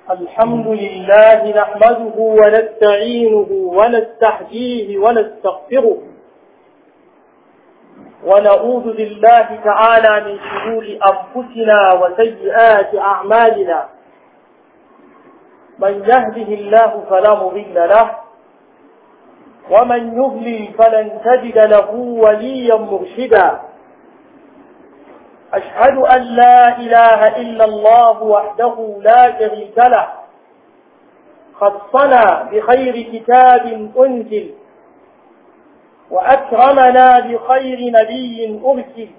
الحمد لله نحمده ونستعينه ونستحجيه ونستغفره ونعوذ بالله تعالى من شرور أنفسنا وسيئات أعمالنا من يهده الله فلا مضل له ومن يضلل فلن تجد له وليا مرشدا أشهد أن لا إله إلا الله وحده لا شريك له خصنا بخير كتاب أنزل وأكرمنا بخير نبي أرسل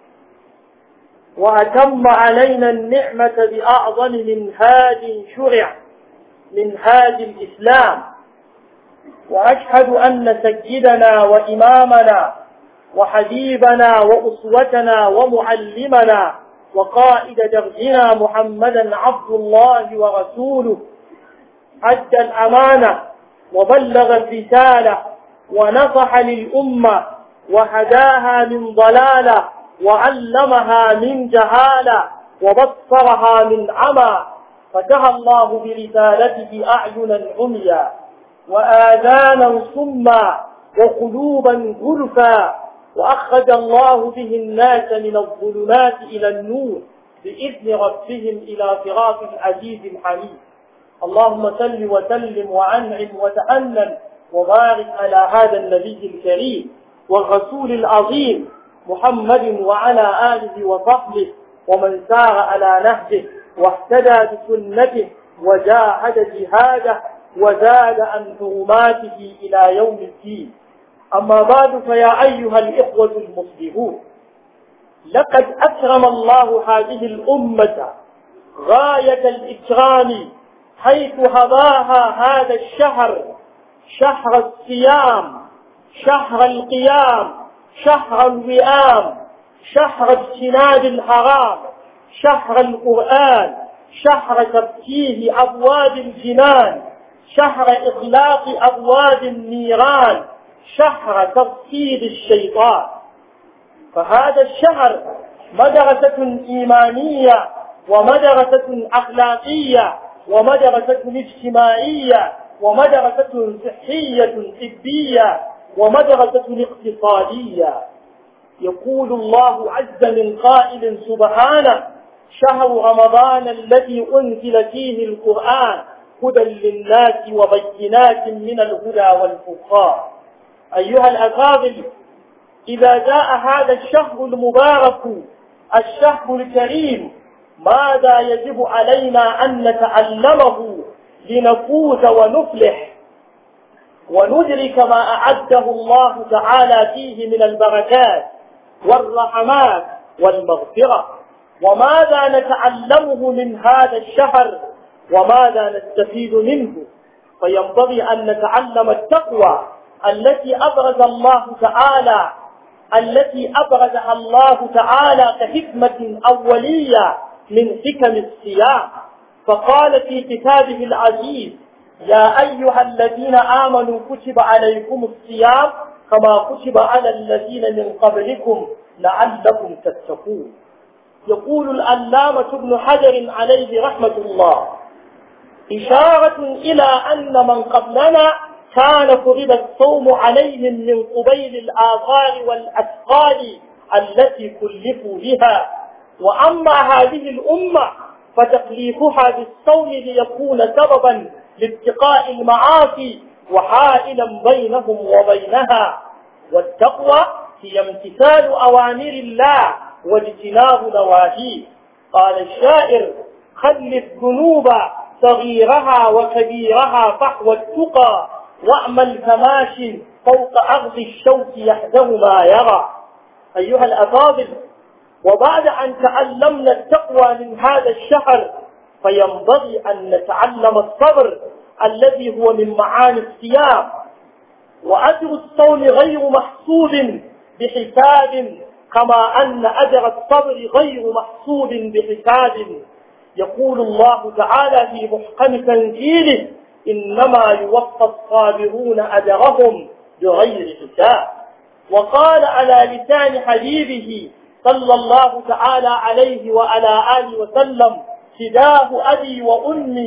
وأتم علينا النعمة بأعظم منهاج شرع منهاج الإسلام وأشهد أن سيدنا وإمامنا وحبيبنا وأسوتنا ومعلمنا وقائد دربنا محمدا عبد الله ورسوله أدى الأمانة وبلغ الرسالة ونصح للأمة وهداها من ضلالة وعلمها من جهالة وبصرها من عمى فتح الله برسالته أعينا عميا وآذانا صما وقلوبا غلفا وأخرج الله به الناس من الظلمات إلى النور بإذن ربهم إلى صراط العزيز الحميد اللهم صل وسلم وأنعم وتأنن وبارك على هذا النبي الكريم والرسول العظيم محمد وعلى آله وصحبه ومن سار على نهجه واهتدى بسنته وجاهد جهاده وزاد عن حرماته إلى يوم الدين أما بعد فيا أيها الإخوة المسلمون لقد أكرم الله هذه الأمة غاية الإكرام حيث هداها هذا الشهر شهر الصيام شهر القيام شهر الوئام شهر اجتناب الحرام شهر القرآن شهر تفتيه أبواب الجنان شهر إغلاق أبواب النيران شهر تفسيد الشيطان فهذا الشهر مدرسة إيمانية ومدرسة أخلاقية ومدرسة اجتماعية ومدرسة صحية طبية ومدرسة اقتصادية يقول الله عز من قائل سبحانه شهر رمضان الذي أنزل فيه القرآن هدى للناس وبينات من الهدى والفرقان أيها الأفاضل إذا جاء هذا الشهر المبارك الشهر الكريم ماذا يجب علينا أن نتعلمه لنفوز ونفلح وندرك ما أعده الله تعالى فيه من البركات والرحمات والمغفرة وماذا نتعلمه من هذا الشهر وماذا نستفيد منه فينبغي أن نتعلم التقوى التي أبرز الله تعالى التي أبرزها الله تعالى كحكمة أولية من حكم الصيام فقال في كتابه العزيز يا أيها الذين آمنوا كتب عليكم الصيام كما كتب على الذين من قبلكم لعلكم تتقون يقول الألامة ابن حجر عليه رحمة الله إشارة إلى أن من قبلنا كان فرض الصوم عليهم من قبيل الآثار والأثقال التي كلفوا بها وأما هذه الأمة فتكليفها بالصوم ليكون سببا لاتقاء المعاصي وحائلا بينهم وبينها والتقوى هي امتثال أوامر الله واجتناب نواهيه قال الشاعر خل الذنوب صغيرها وكبيرها فحوى التقى واعمل كماش فوق أرض الشوك يحذر ما يرى أيها الأفاضل وبعد أن تعلمنا التقوى من هذا الشهر فينبغي أن نتعلم الصبر الذي هو من معاني الصيام وأجر الصوم غير محسوب بحساب كما أن أجر الصبر غير محسوب بحساب يقول الله تعالى في محكم تنزيله إنما يوفى الصابرون أجرهم بغير حساب وقال على لسان حبيبه صلى الله تعالى عليه وعلى آله وسلم فداه أبي وأمي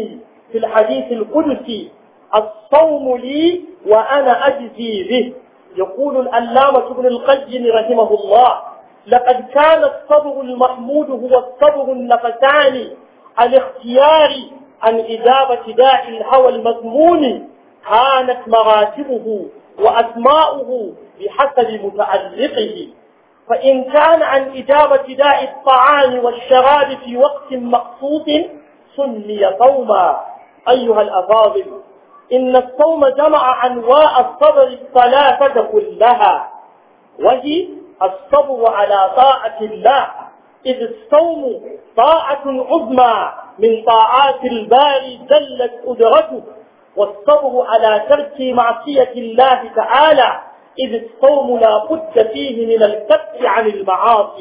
في الحديث القدسي الصوم لي وأنا أجزي به يقول الألامة ابن القيم رحمه الله لقد كان الصبر المحمود هو الصبر النفساني الاختيار عن إجابة داعي الهوى المذموم كانت مراتبه وأسماؤه بحسب متعلقه فإن كان عن إجابة داء الطعام والشراب في وقت مقصود سمي صوما أيها الأفاضل إن الصوم جمع أنواع الصبر الثلاثة كلها وهي الصبر على طاعة الله إذ الصوم طاعة عظمى من طاعات الباري جلت قدرته والصبر على ترك معصية الله تعالى إذ الصوم لا بد فيه من الكف عن المعاصي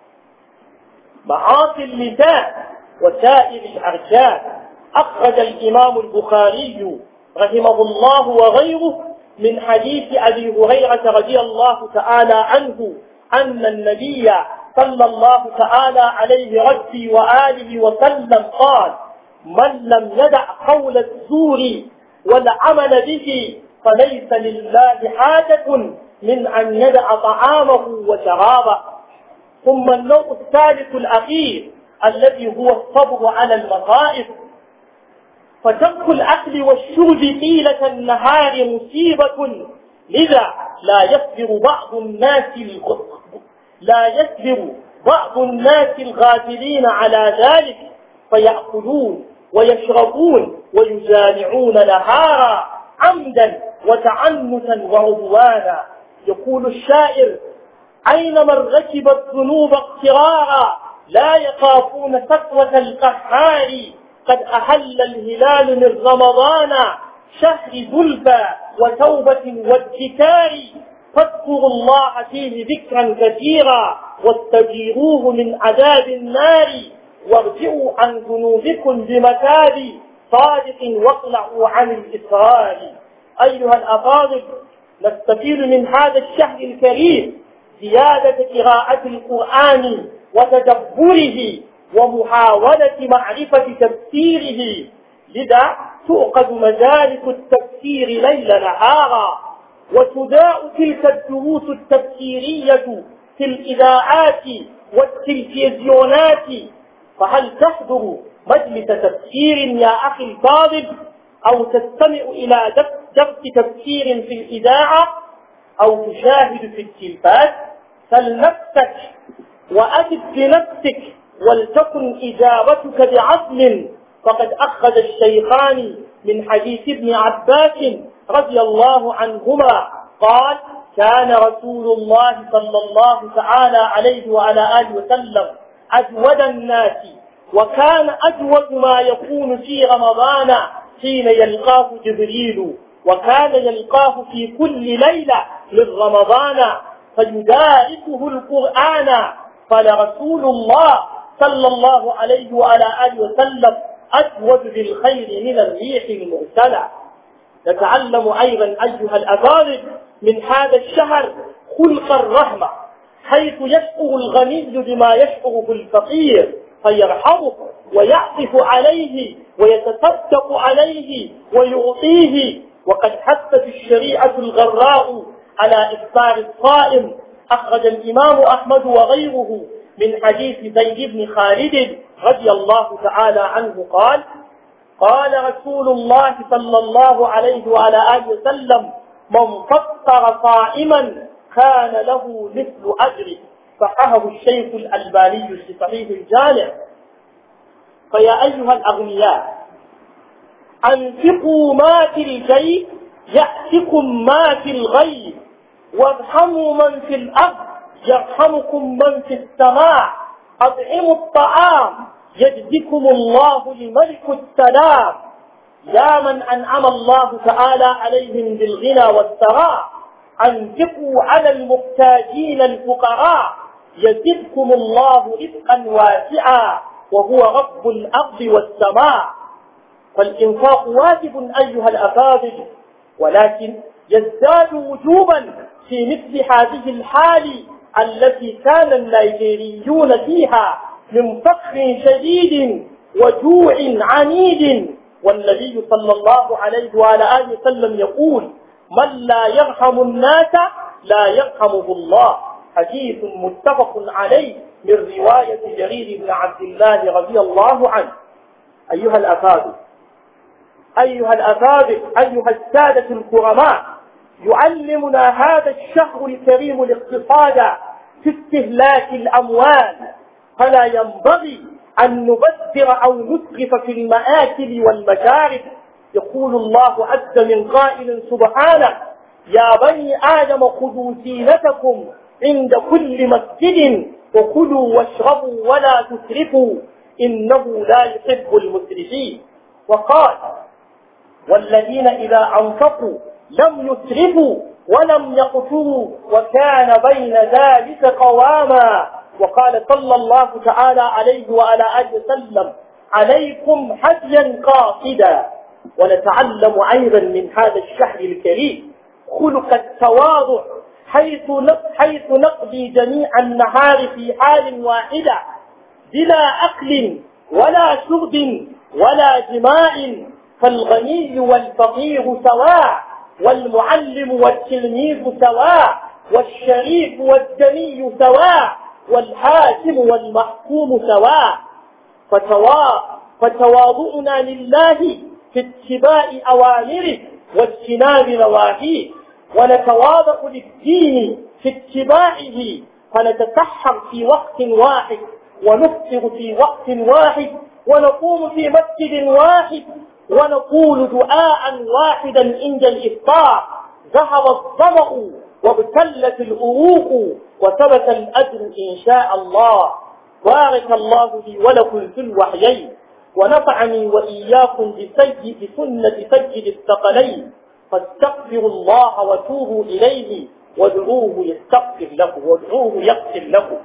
معاصي اللسان وسائر الأركان أخرج الإمام البخاري رحمه الله وغيره من حديث أبي هريرة رضي الله تعالى عنه أن النبي صلى الله تعالى عليه ربي وآله وسلم قال من لم يدع قول الزور والعمل به فليس لله حاجة من أن يدع طعامه وشرابه ثم النوع الثالث الأخير الذي هو الصبر على المصائب فترك الأكل والشرب طيلة النهار مصيبة لذا لا يصبر بعض الناس لا يصبر بعض الناس الغافلين على ذلك فيأكلون ويشربون ويجامعون نهارا عمدا وتعنتا وعدوانا يقول الشاعر أين من ركب الذنوب اقترارا لا يخافون سطوة القهار قد أحل الهلال من رمضان شهر زلفى وتوبة وادكار فاذكروا الله فيه ذكرا كثيرا واستجيروه من عذاب النار وارجعوا عن ذنوبكم بمتاب صادق واطلعوا عن الإسرار أيها الأفاضل نستفيد من هذا الشهر الكريم زيادة قراءة القرآن وتدبره ومحاولة معرفة تفسيره لذا تؤخذ مجالس التفسير ليل نهارا وتداء تلك الدروس التفسيرية في الإذاعات والتلفزيونات فهل تحضر مجلس تفسير يا أخي الفاضل أو تستمع إلى درس تفسير في الإذاعة أو تشاهد في التلفاز فلنفسك وأجب بنفسك ولتكن إجابتك بعزم فقد أخذ الشيخان من حديث ابن عباس رضي الله عنهما قال كان رسول الله صلى الله تعالى عليه وعلى آله وسلم أجود الناس وكان أجود ما يكون في رمضان حين يلقاه جبريل وكان يلقاه في كل ليلة من رمضان فيدارسه القرآن فلرسول الله صلى الله عليه وعلى آله وسلم أجود بالخير من الريح المرسلة نتعلم أيضا أيها الأفاضل من هذا الشهر خلق الرحمة حيث يشعر الغني بما يشعره الفقير فيرحمه ويعطف عليه ويتصدق عليه ويعطيه وقد حثت الشريعة الغراء على إفطار الصائم أخرج الإمام أحمد وغيره من حديث زيد بن خالد رضي الله تعالى عنه قال قال رسول الله صلى الله عليه وعلى آله وسلم من فطر صائما كان له مثل أجره صححه الشيخ الألباني في صحيح الجامع فيا أيها الأغنياء أنفقوا ما في الجيب يأتكم ما في الغيب وارحموا من في الأرض يرحمكم من في السماء أطعموا الطعام يجزكم الله لملك السلام يا من أنعم الله تعالى عليهم بالغنى والثراء أنفقوا على المحتاجين الفقراء يزدكم الله رزقا واسعا وهو رب الأرض والسماء فالإنفاق واجب أيها الأفاضل ولكن يزداد وجوبا في مثل هذه الحال التي كان النيجيريون فيها من فقر شديد وجوع عنيد والنبي صلى الله عليه وعلى آله وسلم يقول من لا يرحم الناس لا يرحمه الله حديث متفق عليه من رواية جرير بن عبد الله رضي الله عنه أيها الأفاضل أيها الأفاضل أيها السادة الكرماء يعلمنا هذا الشهر الكريم الاقتصاد في استهلاك الأموال فلا ينبغي أن نبذر أو نسرف في المآكل والمشارب يقول الله عز من قائل سبحانه يا بني آدم خذوا زينتكم عند كل مسجد وكلوا واشربوا ولا تسرفوا إنه لا يحب المسرفين وقال والذين إذا أنفقوا لم يسرفوا ولم يقتلوا وكان بين ذلك قواما وقال صلى الله تعالى عليه وعلى آله وسلم عليكم حجا قاصدا ونتعلم أيضا من هذا الشهر الكريم خلق التواضع حيث حيث نقضي جميع النهار في حال واحدة بلا أكل ولا شرب ولا جماع فالغني والفقير سواء والمعلم والتلميذ سواء والشريف والدني سواء والحاكم والمحكوم سواء فتواضعنا لله في اتباع أوامره واجتناب نواهيه ونتواضع للدين في اتباعه فنتسحر في وقت واحد ونفطر في وقت واحد ونقوم في مسجد واحد ونقول دعاء واحدا عند الإفطار ذهب الظمأ وابتلت الأروق وثبت الأجر إن شاء الله بارك الله لي ولكم في الوحيين ونفعني وإياكم بسيد بسنة سيد الثقلين فاستغفروا الله وتوبوا إليه وادعوه يستغفر لكم وادعوه يغفر لكم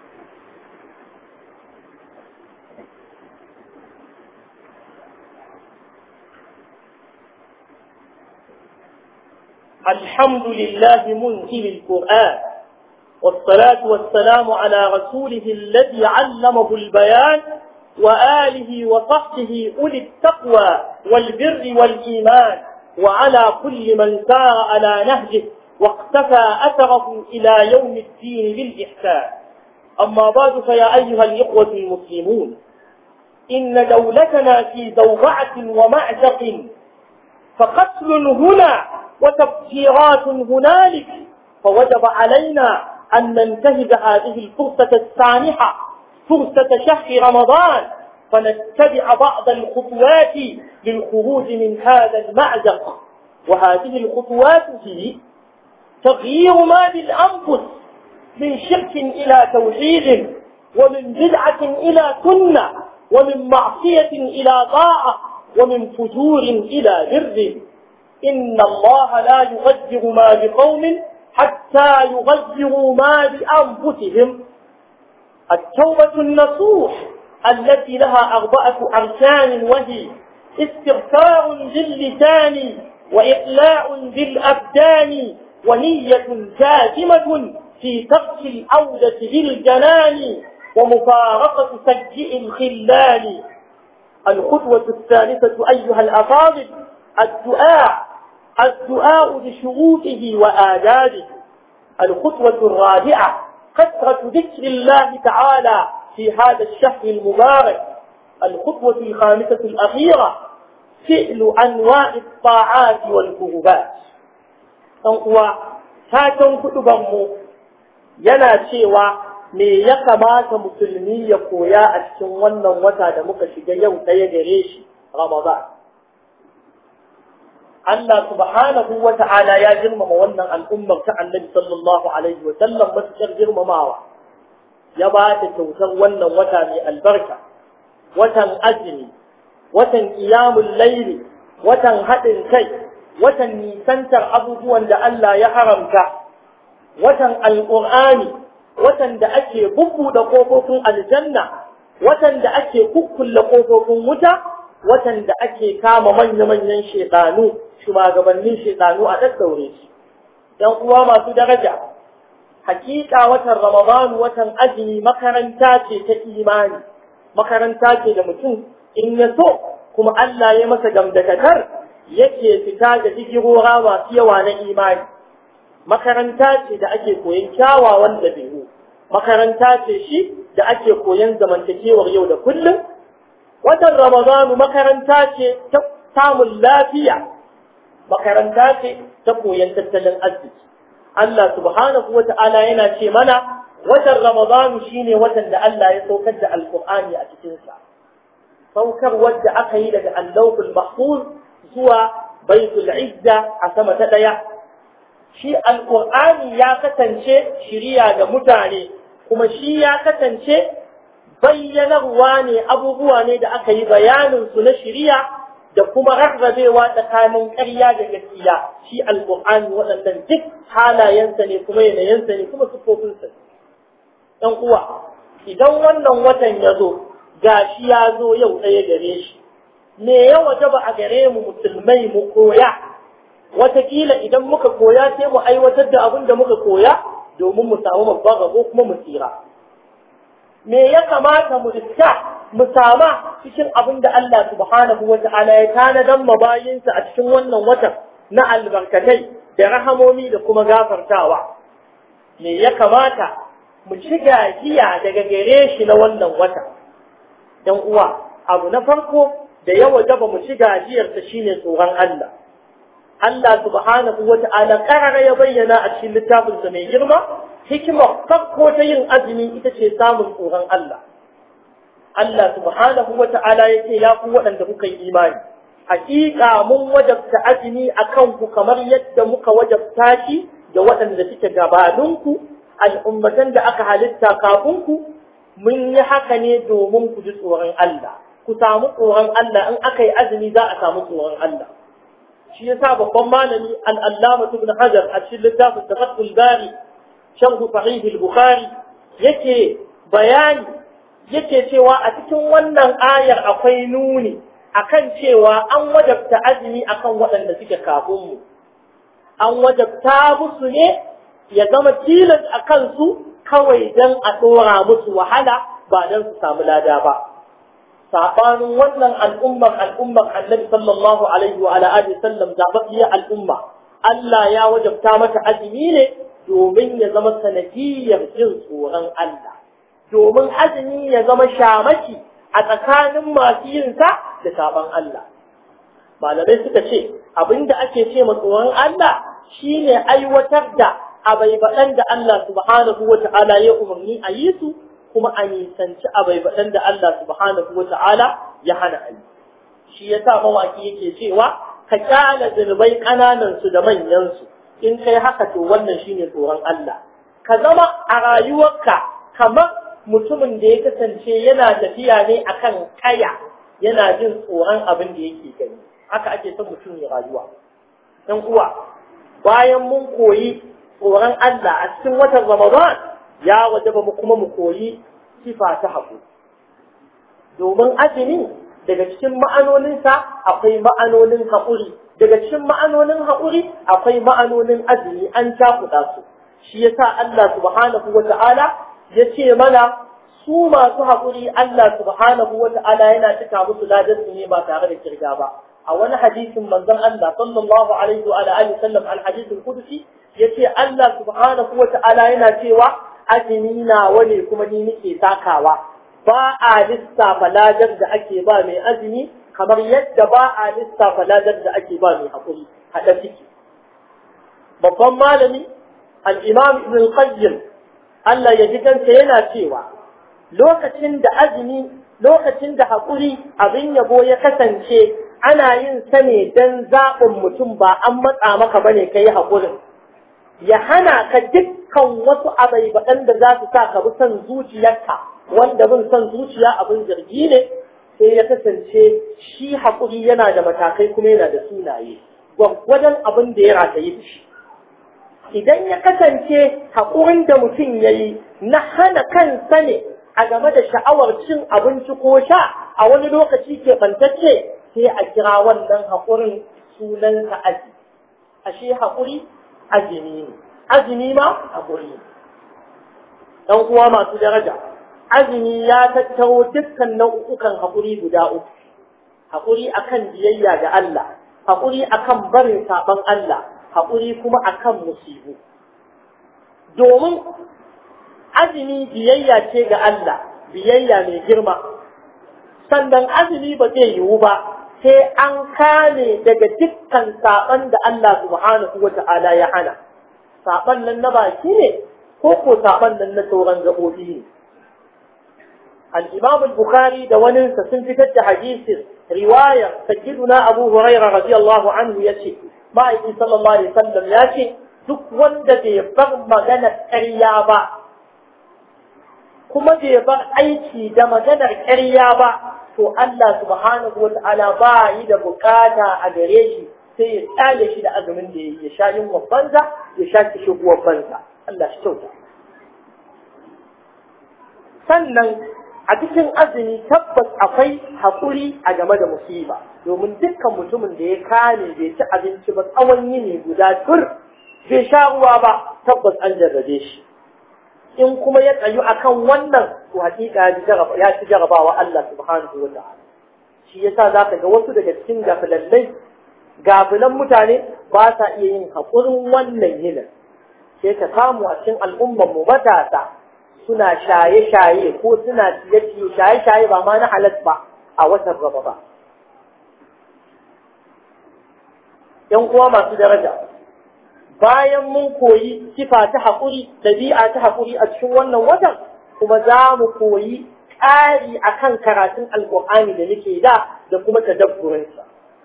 الحمد لله منزل القرآن والصلاة والسلام على رسوله الذي علمه البيان وآله وصحبه أولي التقوى والبر والإيمان وعلى كل من سار على نهجه واقتفى أثره إلى يوم الدين بالإحسان أما بعد فيا أيها الإخوة المسلمون إن دولتنا في زوغعة ومعزق فقتل هنا وتفجيرات هنالك فوجب علينا أن ننتهز هذه الفرصة السانحة فرصة شهر رمضان فنتبع بعض الخطوات للخروج من هذا المعزق وهذه الخطوات هي تغيير ما للأنفس من شرك إلى توحيد ومن بدعة إلى سنة ومن معصية إلى طاعة ومن فجور إلى بر إن الله لا يغير ما بقوم حتى يغيروا ما بأنفسهم التوبة النصوح التي لها أربعة أركان وهي استغفار باللسان وإقلاع بالأبدان ونية جازمة في ترك العودة بالجنان ومفارقة سجئ الخلان الخطوة الثالثة أيها الأفاضل الدعاء الدعاء بشروطه وآدابه الخطوة الرابعة كثرة ذكر الله تعالى في هذا الشهر المبارك الخطوة الخامسة الأخيرة فعل أنواع الطاعات والقربات uwa fatan kuɗubanmu yana cewa me ya kamata musulmi ya koya a cikin wannan wata da muka shiga yau ɗaya gare shi Ramadan. Allah subhanahu wa ta'ala ya girmama wannan al'ummar ta annabi sallallahu alaihi wa sallam matuƙar girmamawa. Ya ba ta kyautar wannan wata mai albarka, watan azumi, watan ƙiyamun laili, watan haɗin kai, watan nisantar abubuwan da Allah ya haramta, watan al'ur'ani, watan da ake bubbuɗe ƙofofin aljanna, watan da ake kukkulle ƙofofin wuta, watan da ake kama manya-manyan shekanu, shugabannin shekanu a ɗaɗɗaure su. ‘Yan uwa masu daraja, hakika watan Ramadanu watan azumi makaranta ce ta imani, makaranta ce da mutum in ya so kuma Allah ya masa gamdakatar yake fita da digirora masu yawa na imani makaranta ce da ake koyon kyawawan ɗabi'u makaranta ce shi da ake koyon zamantakewar yau da kullum watan ramadanu makaranta ce ta samun lafiya makaranta ce ta koyon tattalin arziki Allah subhanahu wa ta'ala yana ce mana watan ramadanu shine watan da Allah ya saukar da alkur'ani a cikinsa saukar wadda aka yi daga allahul mahfuz zuwa baitul izza a sama ta ɗaya shi alƙur'ani ya kasance shiriya ga mutane kuma shi ya kasance bayyanarwa ne abubuwa ne da aka yi bayanin su na shiriya da kuma rarrabewa tsakanin ƙarya da gaskiya shi alƙur'ani waɗannan duk halayensa ne kuma yanayinsa ne kuma siffofinsa ɗan uwa idan wannan watan ya zo gashi ya zo yau ɗaya gare shi me ya wajaba a gare mu musulmai mu koya watakila idan muka koya sai mu aiwatar da abin da muka koya domin mu samu babban rabo kuma mu tsira me ya kamata mu riska mu sama cikin abin da Allah subhanahu wa ta'ala ya tanadan mabayinsa a cikin wannan watan na albarkatai da rahamomi da kuma gafartawa me ya kamata mu ci gajiya daga gare shi na wannan wata dan uwa abu na farko da ya wajaba mu ci gajiyarsa shine tsoron Allah Allah subhanahu wa ta'ala karara ya bayyana a cikin littafinsa mai girma, hikimar farko ta yin azumi ita ce samun tsoron Allah. Allah subhanahu wa ta'ala ya ce ya ku waɗanda kuka yi imani. Hakika mun wajabta azumi a kanku kamar yadda muka wajabta shi da waɗanda suke gabaninku, al'ummatan da aka halitta kafinku, mun yi haka ne domin ku ji tsoron Allah. Ku samu tsoron Allah in aka yi azumi za a samu tsoron Allah. shi yasa babban malami al-allama ibn hajar a cikin littafin tafakkul bari sharh sahih al-bukhari yake bayani yake cewa a cikin wannan ayar akwai nuni akan cewa an wajabta azumi akan waɗanda suke kafin mu an wajabta musu ne ya zama tilas a kansu kawai don a ɗora musu wahala ba don su samu lada ba sabanin wannan al'ummar al'ummar annabi sallallahu alaihi wa alihi sallam zababbiyar al'umma Allah ya wajabta mata azumi ne domin ya zama sanadiyar jin tsoron Allah domin azumi ya zama shamaki a tsakanin masu yin sa da saban Allah malamai suka ce abinda ake ce ma tsoron Allah shine aiwatar da abaibaɗan da Allah subhanahu wa ta'ala ya umarni a yi su kuma a nisanci abaibaɗan da Allah subhanahu wa ta'ala ya hana a yi. Shi ya sa mawaki yake cewa, ka kyala zunubai ƙananansu da manyansu, in kai haka to wannan shi ne tsoron Allah. Ka zama a rayuwarka kamar mutumin da ya kasance yana tafiya ne akan kaya, yana jin tsoron abin da yake gani. Haka ake son mutum ya rayuwa. ‘Yan uwa, bayan mun koyi tsoron Allah a cikin watan Ramadan, ya wajaba mu kuma mu koyi sifa ta haƙuri domin azumi daga cikin ma'anoninsa akwai ma'anonin haƙuri daga cikin ma'anonin haƙuri akwai ma'anonin azumi an cakuɗa su shi yasa Allah subhanahu wa ta'ala ya ce mana su masu haƙuri Allah subhanahu wa ta'ala yana cika musu ladarsu ne ba tare da kirga ba a wani hadisin manzon Allah sallallahu alaihi wa alihi sallam al-hadithul qudsi yace Allah subhanahu wa ta'ala yana cewa azumi nawa ne kuma ni nake takawa ba a lissafa ladar da ake ba mai azumi kamar yadda ba a lissafa ladar da ake ba mai haƙuri haɗa ciki babban malami al-imam ibn qayyim Allah ya ji kansa yana cewa lokacin da azumi lokacin da haƙuri abin yabo ya kasance ana yin sa ne don zaɓin mutum ba an matsa maka bane kai haƙurin ya hana ka dukkan wasu abaibaɗan da za su sa ka bi son zuciyarka wanda bin son zuciya abin zargi ne sai ya kasance shi haƙuri yana da matakai kuma yana da sunaye gwaggwajen abin da ya rataye da shi idan ya kasance haƙurin da mutum ya yi na hana kansa ne a game da sha'awar cin abinci ko sha a wani lokaci keɓantacce sai a kira wannan haƙurin sunansa aji ashe haƙuri azumi ne azumi ma haƙuri ne ɗan uwa masu daraja azumi ya tattaro dukkan nau'ukan haƙuri guda uku haƙuri akan biyayya ga Allah haƙuri akan barin saban Allah haƙuri kuma akan musibu domin azumi biyayya ce ga Allah biyayya mai girma sannan azumi ba zai yiwu ba sai an kame daga dukkan saban da Allah subhanahu wa ta'ala ya hana saban nan na baki ne ko ko saban nan na sauran gaɓoɓi ne الإمام البخاري دون سنفتت حديث رواية سجدنا أبو هريرة رضي الله عنه يشي ما يجي صلى الله عليه وسلم يشي duk wanda bai bar maganar ƙarya ba kuma bai bar aiki da maganar ƙarya ba to Allah subhanahu wata'ala ba yi da bukata a gare shi sai ya tsale shi da azumin da ya sha yin banza ya sha kishi banza Allah shi kyauta sannan a cikin azumi tabbas akwai haƙuri a game da musiba domin dukkan mutumin da ya kame bai ci abinci ba tsawon yini guda tur bai sha ruwa ba tabbas an jarrabe shi in kuma ya tsayu akan wannan to hakika ya ci jarabawa Allah subhanahu wa ta'ala shi yasa zaka ga wasu daga cikin gafilallai gafilan mutane ba sa iya yin haƙurin wannan yinin sai ka samu a cikin al'ummar mu matasa suna shaye-shaye ko suna ciye-ciye shaye-shaye ba ma na halas ba a watan raba ba. ‘Yan uwa masu daraja, bayan mun koyi sifa ta haƙuri, ɗabi'a ta haƙuri a cikin wannan watan, kuma za mu koyi ƙari a kan karatun alƙur'ani da nake da da kuma tadabburinsa.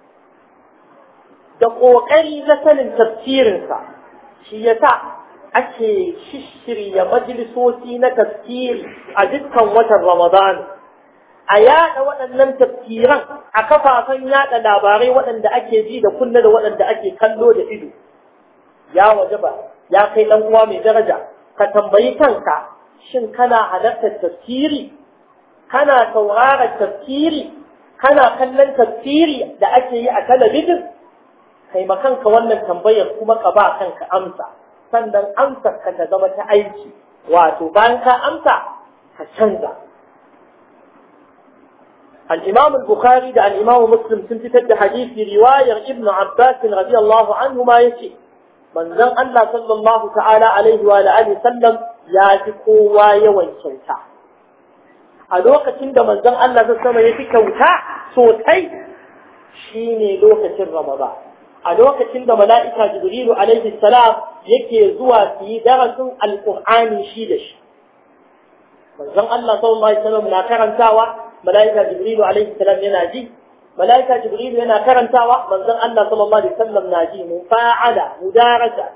Da ƙoƙari na sanin tafsirinsa, shi ya sa ake shishirya majalisoci na tafsiri a dukkan watan Ramadan. A yada waɗannan tafsiran a kafafen yada labarai waɗanda ake ji da kunna da waɗanda ake kallo da ido. Ya waje ba, ya kai ɗan uwa mai daraja, ka tambayi kanka, shin kana halartar tafsiri? Kana sauraron tafsiri? Kana kallon tafsiri da ake yi a talabijin? Kai kanka wannan tambayar kuma ka ba kanka amsa. sannan amsar ka ta zama ta aiki wato bayan ka amsa ka canza الإمام البخاري ده الإمام مسلم سنتت حديث رواية ابن عباس رضي الله عنهما يشي من ذن الله صلى الله تعالى عليه وآله وسلم ياتكوا ويوان كوتا ألوكة عند من ذن الله صلى الله عليه وسلم يتي كوتا صوتي شيني لوكة رمضان a lokacin da mala'ika Jibrilu alaihi salam yake zuwa su yi darasin alƙur'ani shi da shi. Manzon Allah sallallahu alaihi wasallam na karantawa, mala'ika Jibrilu alaihi salam yana ji, mala'ika Jibrilu yana karantawa, manzon Allah sallallahu alaihi wasallam na ji, mufa'ala, mudarasa.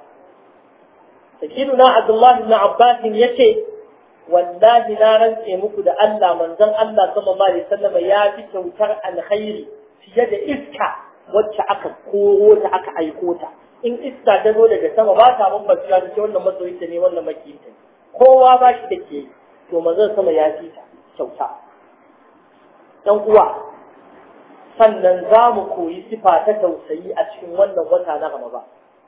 Sakiduna Abdullah ibn Abbas yace wallahi na rantse muku da Allah manzon Allah sallallahu alaihi wasallam ya fi kyautar alkhairi fiye da iska wacce aka koro ta aka aiko ta in iska ta zo daga sama ba ta bambanta ta ce wannan masoyinta ne wannan makiyinta kowa ba shi da ke to manzon sama ya fi ta kyauta dan uwa sannan za mu koyi sifa ta tausayi a cikin wannan wata na Ramadan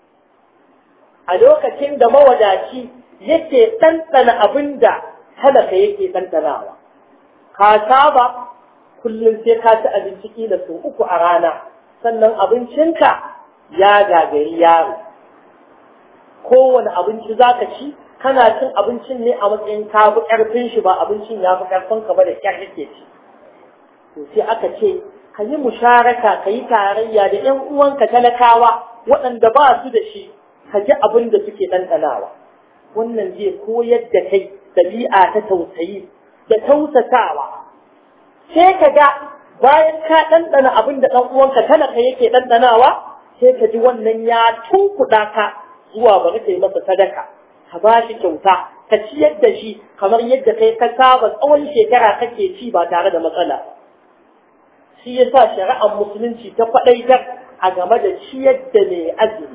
a lokacin da mawadaci yake ɗanɗana abin da talaka yake ɗanɗanawa ka saba kullum sai ka ci abinci kila sau uku a rana sannan abincinka ya gagari yaro kowane abinci za ka ci kana cin abincin ne a matsayin ka fi ƙarfin shi ba abincin ya fi ƙarfin ka ba da ƙyar yake ci to sai aka ce ka yi musharaka ka yi tarayya da ƴan uwanka talakawa waɗanda ba su da shi ka ji abin da suke ɗanɗanawa wannan zai koyar da kai ɗabi'a ta tausayi da tausasawa sai ka ga bayan ka ɗanɗana abin da ɗan uwanka talaka yake ɗanɗanawa sai ka ji wannan ya tunkuɗa ka zuwa bari ka yi masa sadaka ka ba shi kyauta ka ciyar da shi kamar yadda kai ka saba tsawon shekara kake ci ba tare da matsala shi yasa shari'ar musulunci ta faɗaitar a game da ciyar da mai azumi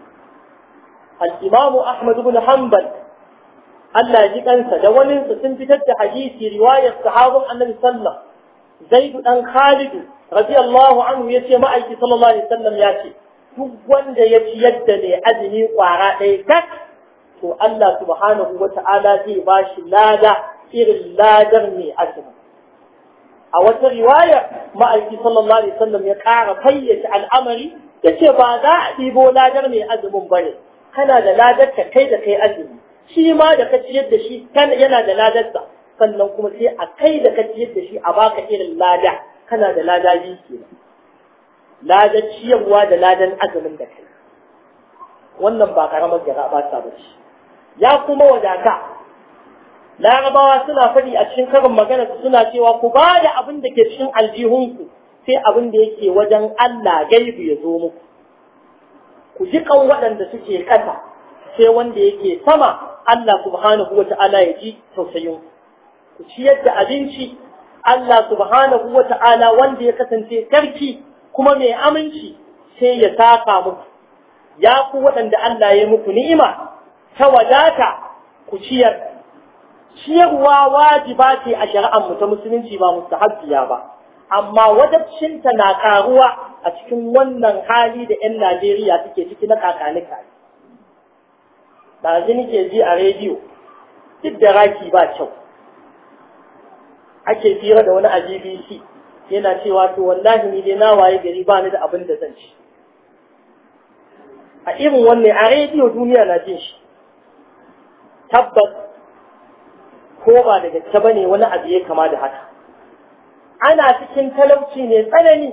al-imamu ahmad ibn hanbal Allah ji kansa da wani sun fitar da hadisi riwayar sahabin annabi sallallahu zaidu dan khalidu radiyallahu anhu yace ma'aiki sallallahu alaihi wasallam ya ce duk wanda ya ci yadda ne azumi kwara ɗaya tak to Allah subhanahu wa ta'ala zai ba shi lada irin ladar mai azumi a wata riwaya ma'aiki sallallahu alaihi wasallam ya ƙara fayyace al'amari ya ce ba za a ɗibo ladar mai azumin bane kana da ladar ka kai da kai azumi shi ma da ka ciyar da shi yana da ladarsa sannan kuma sai a kai da ka ciyar da shi a baka irin lada kana da lada biyu kenan ladar ciyarwa da ladan azumin da kai wannan ba karamar jara ba ta bace ya kuma wadata larabawa suna faɗi a cikin karin magana suna cewa ku ba da abin da ke cikin aljihunku sai abin da yake wajen Allah gaibu ya zo muku ku ji kan waɗanda suke ƙasa sai wanda yake sama Allah subhanahu wa ta'ala ya ji tausayin ku ciyar da abinci Allah subhanahu wa ta'ala wanda ya kasance sarki kuma mai aminci sai ya saka muku ya ku waɗanda Allah ya muku ni'ima ta wadata ku ciyar ciyarwa wajiba ce a shari'ar mu ta musulunci ba mustahabbiya ba amma wajabcinta na karuwa a cikin wannan hali da 'yan Najeriya suke ciki na kakanika ɗazu nake ji a rediyo duk da raki ba kyau ake fira da wani a BBC yana cewa to wallahi ni dai na waye gari ba ni da abin da zan ci a irin wannan a rediyo duniya na jin shi tabbas ko ba da gaske ba ne wani abu ya kama da haka ana cikin talauci ne tsanani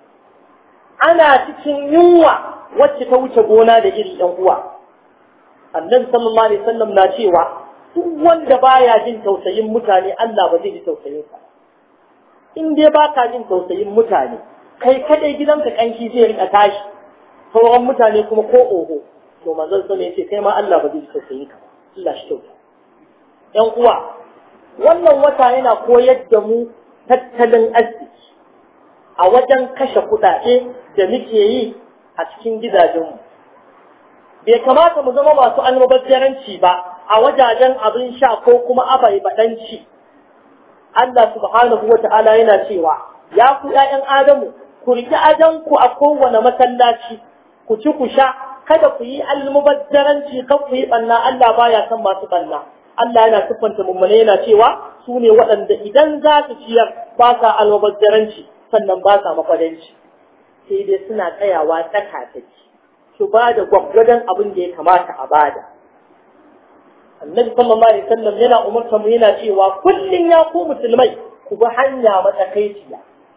ana cikin yunwa wacce ta wuce gona da iri ɗan uwa annabi sallallahu alaihi wasallam na cewa duk wanda baya jin tausayin mutane Allah ba zai ji tausayin sa in dai ba ka jin tausayin mutane kai kadai gidanka kanki zai rika tashi sauran mutane kuma ko oho to manzon sa ne yace kai ma Allah ba zai ji tausayin ka Allah shi kyauta ƴan uwa wannan wata yana koyar da mu tattalin arziki a wajen kashe kuɗaɗe da muke yi a cikin gidajenmu bai kamata mu zama masu almubazzaranci ba a wajajen abin sha ko kuma abai baɗanci Allah subhanahu wa ta'ala yana cewa ya ku ‘ya'yan Adamu ku riƙi ajanku a kowane masallaci ku ci ku sha kada ku yi almubazzaranci kan ku yi ɓanna Allah baya son masu ɓanna Allah yana siffanta mummune yana cewa su ne waɗanda idan za su ciyar ba sa almubazzaranci sannan ba sa makwadanci sai dai suna tsayawa tsaka su ba da gwaggwadon abin da ya kamata a bada annabi sallallahu alaihi wasallam yana umarta mu yana cewa kullun ya ku musulmai ku bi hanya matsakaiciya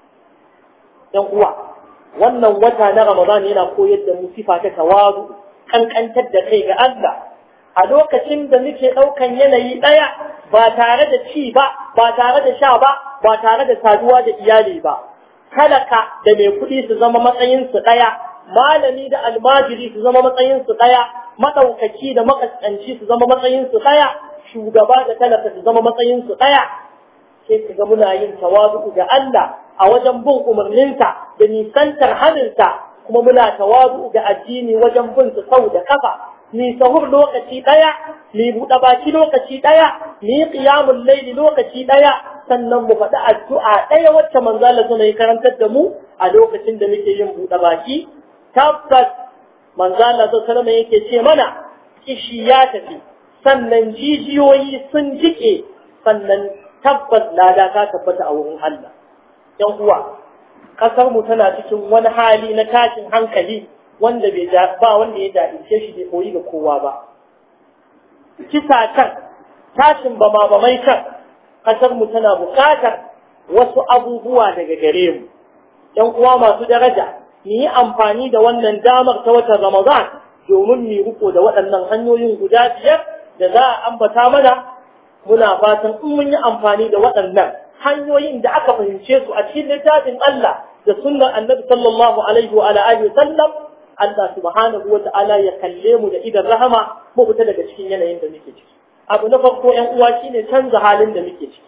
yan uwa wannan wata na ramadan yana koyar da mu sifa ta tawazu kankantar da kai ga Allah a lokacin da muke ɗaukan yanayi ɗaya ba tare da ci ba ba tare da sha ba ba tare da saduwa da iyali ba talaka da mai kuɗi su zama matsayinsu ɗaya malami da almajiri su zama matsayinsu ɗaya maɗaukaki da makaskanci su zama matsayinsu ɗaya shugaba da talaka su zama matsayinsu ɗaya sai ka ga muna yin tawazu ga Allah a wajen bin umarninsa da nisantar haninsa kuma muna tawazu ga addini wajen bin su sau da kafa ni sahur lokaci ɗaya ni buɗe baki lokaci ɗaya ni qiyamul laili lokaci ɗaya sannan mu faɗi addu'a ɗaya wacce manzo Allah suna yi karantar da mu a lokacin da muke yin buɗe baki tabbas manzo Allah sallallahu alaihi yake ce mana kishi ya tafi sannan jijiyoyi sun jike sannan tabbas lada ta tabbata a wurin Allah yan uwa kasar mu tana cikin wani hali na tashin hankali wanda bai ba wanda ya dace shi bai koyi ga kowa ba kisa can tashin bama bamai can kasar mu tana buƙatar wasu abubuwa daga gare mu yan uwa masu daraja mu yi amfani da wannan damar ta watan Ramadan domin mu riko da waɗannan hanyoyin guda biyar da za a ambata mana muna fatan in mun yi amfani da waɗannan hanyoyin da aka fahimce su a cikin littafin Allah da sunnar Annabi sallallahu alaihi wa alihi sallam Allah subhanahu wa ta'ala ya kalle mu da idan rahama mu fita daga cikin yanayin da muke ciki abu na farko ƴan uwa shine canza halin da muke ciki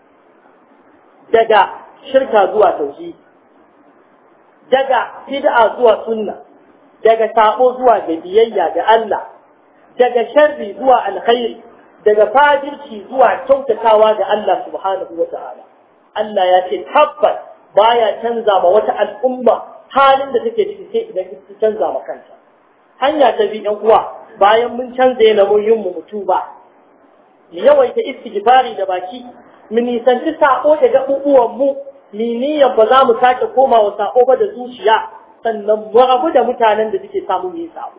daga shirka zuwa tauhidi daga bid'a zuwa sunna daga sabo zuwa ga biyayya ga Allah daga sharri zuwa alkhairi daga fajirci zuwa kyautatawa ga Allah subhanahu wa ta'ala Allah ya ce tabbas baya canza ma wata al'umma halin da take ciki sai idan ta canza ma kanta hanya ta bi ɗan uwa bayan mun canza yanayin mu mutu ba mu yawaita istighfari da baki mu nisanci sako da gaɓuɓuwan mu ni niyyar ba za mu sake koma wa sako ba da zuciya sannan mu rabu da mutanen da suke samu mu yi sabo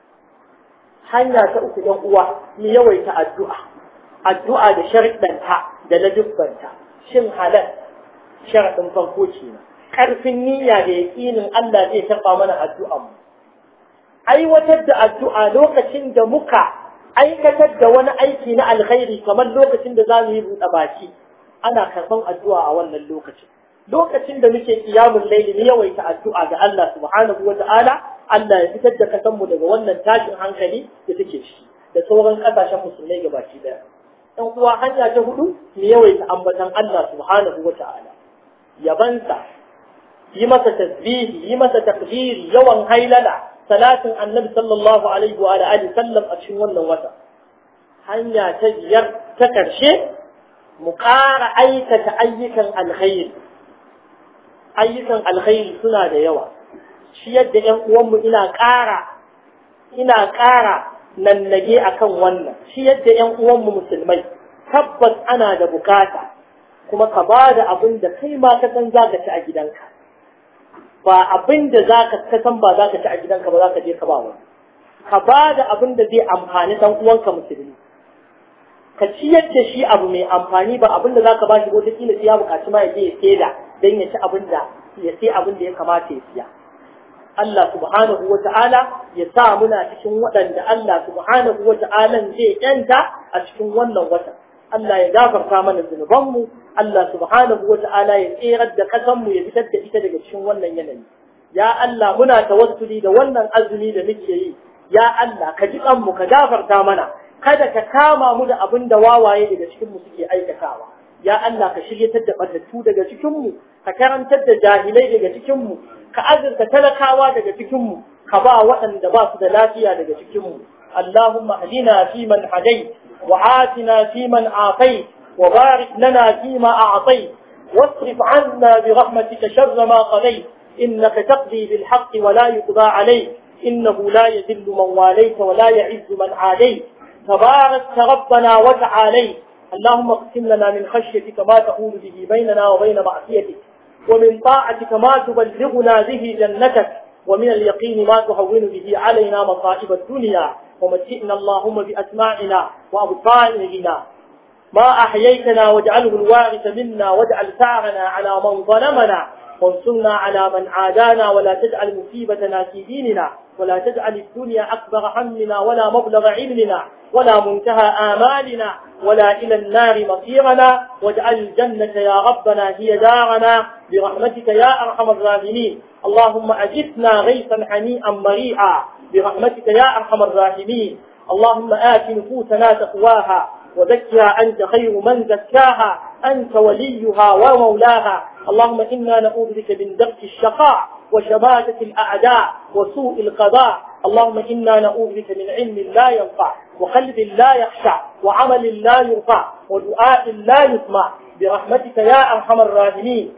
hanya ta uku ɗan uwa mu yawaita addu'a addu'a da sharɗanta da ladubbanta shin halal sharaɗin farko ce ƙarfin niyya da yaƙinin Allah zai taɓa mana addu'an mu aiwatar da addu'a lokacin da muka aikatar da wani aiki na alkhairi kamar lokacin da za mu yi buɗe baki ana karɓan addu'a a wannan lokacin lokacin da muke kiyamun laili ne yawaita addu'a ga Allah subhanahu wa ta'ala Allah ya fitar da kasan mu daga wannan tashin hankali da take shi da sauran kasashen musulmai gabaki daya ɗan uwa hanya ta hudu mu yawaita ambatan Allah subhanahu wa ta'ala yabansa yi masa tasbihi yi masa takbiri yawan hailala salatin annabi sallallahu alaihi wa alihi sallam a cikin wannan wata hanya ta biyar ta karshe mu ƙara aikata ayyukan alkhairi ayyukan alkhairi suna da yawa shi yadda ƴan uwanmu ina ƙara ina ƙara nannage akan wannan shi yadda ƴan uwanmu musulmai tabbas ana da bukata kuma ka ba da abin da kai ma ka san za ka ci a gidanka ba abin da za ka san ba za ka ci a gidanka ba za ka je ka ba wani ka ba da abin da zai amfani dan uwanka musulmi ka ciyar da shi abu mai amfani ba abin da za ka ba shi wata kila sai ya buƙaci ma ya je ya saida don ya ci abin da ya sai abin da ya kamata ya siya Allah subhanahu wa ta'ala ya sa muna cikin waɗanda Allah subhanahu wa ta'ala zai yanta a cikin wannan watan Allah ya gafarta mana zunubanmu Allah subhanahu wa ta'ala ya tserar da ƙasanmu ya fitar da ita daga cikin wannan yanayi ya Allah muna tawassuli da wannan azumi da muke yi ya Allah ka ji kanmu ka gafarta mana kada ka kama mu da abin da wawaye daga cikin mu suke aikatawa ya Allah ka shiryatar da batattu daga cikin mu ka karantar da jahilai daga cikin mu ka azurta talakawa daga cikin mu ka ba waɗanda ba su da lafiya daga cikin mu Allahumma hadina fi man hadai wa atina fi man afai wa barik lana fi ma a'tai واصرف عنا برحمتك شر ما قضيت إنك تقضي بالحق ولا يقضى عليك إنه لا يذل من واليت ولا يعز من عاديت تبارك ربنا وتعاليت اللهم اقسم لنا من خشيتك ما تحول به بيننا وبين معصيتك ومن طاعتك ما تبلغنا به جنتك ومن اليقين ما تهون به علينا مصائب الدنيا ومتئنا اللهم بأسماعنا وأبصارنا ما أحييتنا واجعله الوارث منا واجعل ثارنا على من ظلمنا وانصرنا على من عادانا ولا تجعل مصيبتنا في ديننا ولا تجعل الدنيا أكبر همنا ولا مبلغ علمنا ولا منتهى آمالنا ولا إلى النار مصيرنا واجعل الجنة يا ربنا هي دارنا برحمتك يا أرحم الراحمين اللهم أجثنا غيثا حنيئا مريعا برحمتك يا أرحم الراحمين اللهم آت نفوسنا تقواها وزكها أنت خير من زكاها أنت وليها ومولاها اللهم إنا نعوذ بك من درك الشقاء وشماتة الأعداء وسوء القضاء اللهم إنا نعوذ بك من علم لا ينفع وقلب لا يخشع وعمل لا يرفع ودعاء لا يسمع برحمتك يا أرحم الراحمين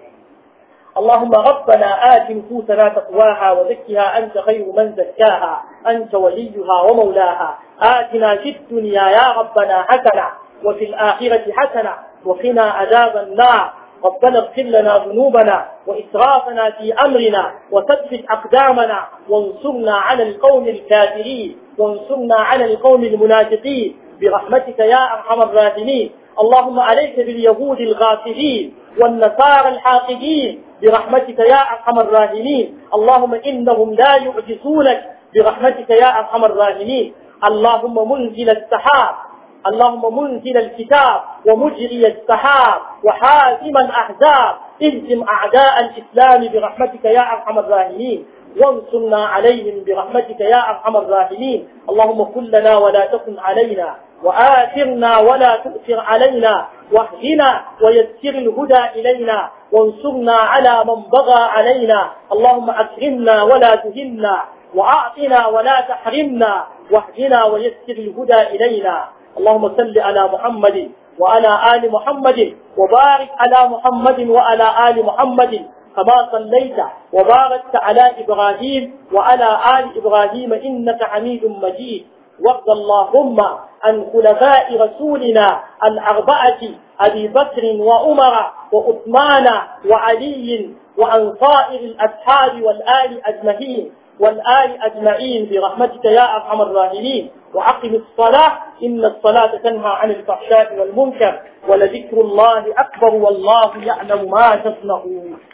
اللهم ربنا آت نفوسنا تقواها وزكها أنت خير من زكاها أنت وليها ومولاها آتنا في الدنيا يا ربنا حسنة وفي الآخرة حسنة وقنا عذاب النار ربنا اغفر لنا ذنوبنا وإسرافنا في أمرنا وثبت أقدامنا وانصرنا على القوم الكافرين وانصرنا على القوم المنافقين برحمتك يا أرحم الراحمين اللهم عليك باليهود الغافلين والنصارى الحاقدين برحمتك يا أرحم الراحمين اللهم إنهم لا يعجزونك برحمتك يا أرحم الراحمين اللهم منزل السحاب اللهم منزل الكتاب ومجري السحاب وحازم الأحزاب اهزم أعداء الإسلام برحمتك يا أرحم الراحمين وانصرنا عليهم برحمتك يا أرحم الراحمين اللهم كن لنا ولا تكن علينا وآثرنا ولا تؤثر علينا واهدنا ويسر الهدى إلينا وانصرنا على من بغى علينا اللهم أكرمنا ولا تهنا وأعطنا ولا تحرمنا واهدنا ويسر الهدى إلينا اللهم صل على محمد وعلى آل محمد وبارك على محمد وعلى آل محمد كما صليت وباركت على إبراهيم وعلى آل إبراهيم إنك حميد مجيد وارض اللهم عن خلفاء رسولنا الأربعة أبي بكر وعمر وعثمان وعلي وعن صائر الأصحاب والآل أجمعين والآل أجمعين برحمتك يا أرحم الراحمين وأقم الصلاة إن الصلاة تنهى عن الفحشاء والمنكر ولذكر الله أكبر والله يعلم ما تصنعون